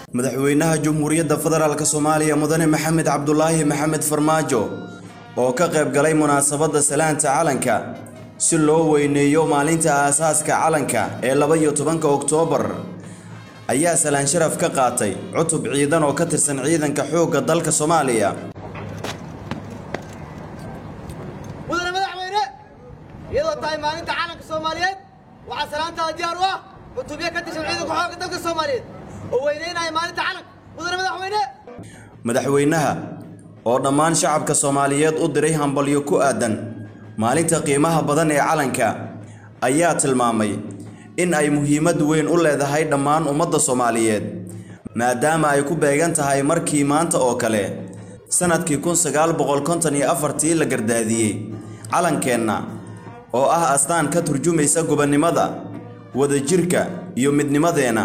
madaxweynaha jamhuuriyadda federaalk soomaaliya mudane maxamed cabdulaahi maxamed farmaajo oo ka qayb galay munaasabadda salaanta calanka si loo weyneeyo maalinta aasaaska calanka ee laba iyo tobanka oktoobar ayaa salaan sharaf ka qaatay cutub ciidan oo ka tirsan ciidanka xoogga dalka soomaaliya mudane madaxweyne iyadoo tahay maalinta calanka soomaaliyeed waxaa salaantaada diyaar u ah cutubyo ka tirsan ciidanka xoogga dalka soomaaliyeed oo weyneynaya maalinta calanka mudane madaxweyne madaxweynaha oo dhammaan shacabka soomaaliyeed u diray hambalyo ku aadan maalinta qiimaha badan ee calanka ayaa tilmaamay in ay muhiimad weyn u leedahay dhammaan ummadda soomaaliyeed maadaama ay ku beegan tahay markii maanta oo kale sannadkii kun sagaal boqol konton iyo afartii la gardaadiyey calankeenna oo ah astaan ka turjumaysa gobonnimada wadajirka iyo midnimadeenna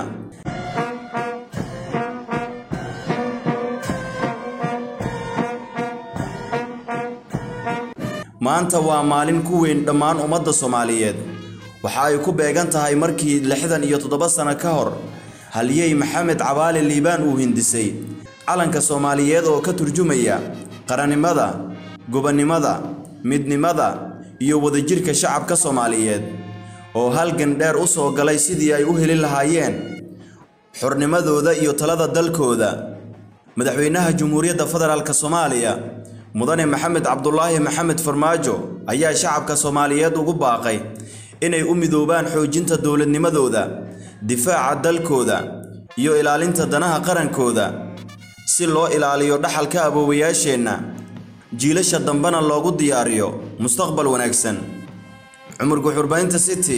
maanta waa maalin ku weyn dhammaan ummadda soomaaliyeed waxa ay ku beegan tahay markii lixdan iyo toddoba sano ka hor halyey maxamed cabaale liibaan uu hindisay calanka soomaaliyeed oo ka turjumaya qarannimada gobonnimada midnimada iyo wadajirka shacabka soomaaliyeed oo halgan dheer u soo galay sidii ay u heli lahaayeen xornimadooda iyo talada dalkooda madaxweynaha jamhuuriyadda federaalk soomaaliya mudane maxamed cabdulaahi maxamed farmaajo ayaa shacabka soomaaliyeed ugu baaqay inay u midoobaan xoojinta dowladnimadooda difaaca dalkooda iyo ilaalinta danaha qarankooda si loo ilaaliyo dhaxalka aboowayaasheenna jiilasha dambena loogu diyaariyo mustaqbal wanaagsan cumar guxurbaynta city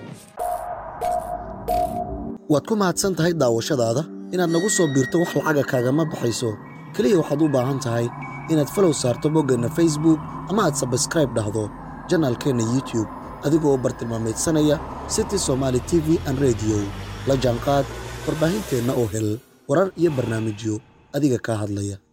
waad ku mahadsan tahay daawashadaada inaad nagu soo biirto wax lacaga kaagama baxayso keliya waxaad u baahan tahay inaad falow saarto boggeenna facebook ama aad sabskraib dhahdo janaalkeenna youtube adigoo u bartilmaamaydsanaya city somaali t v an rediyo la jaanqaad warbaahinteenna oo hel warar iyo barnaamijyo adiga kaa hadlaya